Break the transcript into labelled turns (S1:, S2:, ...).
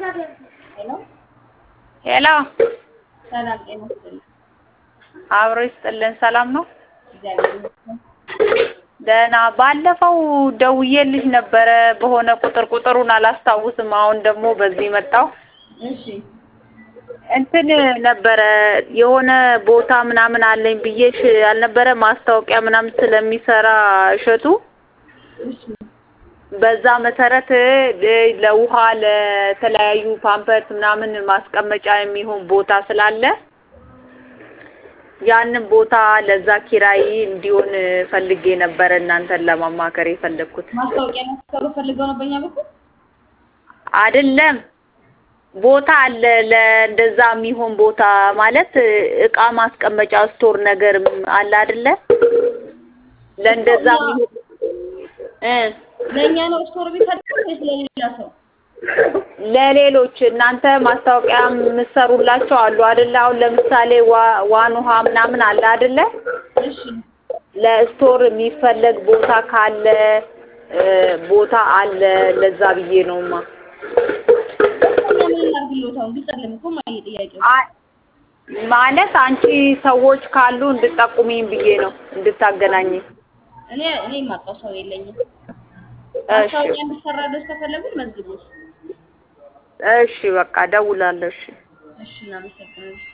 S1: ሄሎ
S2: ሄሎ
S1: ሰላም ጤና ይስጥልኝ።
S2: አብሮ ይስጥልን። ሰላም ነው?
S1: እግዚአብሔር ይመስገን።
S2: ደህና። ባለፈው ደውዬልሽ ነበረ በሆነ ቁጥር ቁጥሩን አላስታውስም። አሁን ደግሞ በዚህ መጣው
S1: እሺ
S2: እንትን ነበረ የሆነ ቦታ ምናምን አለኝ ብዬሽ አልነበረ ማስታወቂያ ምናምን ስለሚሰራ እሸቱ
S1: እሺ
S2: በዛ መሰረት እ ለውሃ ለተለያዩ ፓምፐርስ ምናምን ማስቀመጫ የሚሆን ቦታ ስላለ ያንን ቦታ ለዛ ኪራይ እንዲሆን ፈልጌ ነበረ እናንተን ለማማከር የፈለግኩት።
S1: ማስታወቂያ ማሰሩ ፈልገው ነው በእኛ በኩል
S2: አይደለም ቦታ አለ ለእንደዛ የሚሆን ቦታ ማለት እቃ ማስቀመጫ ስቶር ነገር አለ አይደለ? ለእንደዛ የሚሆን እ
S1: ለእኛ ነው ስቶር ቢፈልጉት ወይስ ለሌላ ሰው?
S2: ለሌሎች እናንተ ማስታወቂያ የምትሰሩላቸው አሉ አይደለ? አሁን ለምሳሌ ዋ- ዋን ውሃ ምናምን አለ አይደለ?
S1: እሺ
S2: ለስቶር የሚፈለግ ቦታ ካለ እ ቦታ አለ ለዛ ብዬ ነውማ።
S1: እኛ ምን እናድርግልዎት? አሁን ግልጽ አይደለም እኮ ማየ ጥያቄው።
S2: አይ ማለት አንቺ ሰዎች ካሉ እንድጠቁሚኝ ብዬ ነው እንድታገናኝ።
S1: እኔ እኔ የማውቀው ሰው የለኝም።
S2: እሺ
S1: ማስታወቂያ እንዲሰራልዎት ከፈለጉ መዝግቦት።
S2: እሺ በቃ እደውላለሁ። እሺ
S1: እሺ እናመሰግናለን።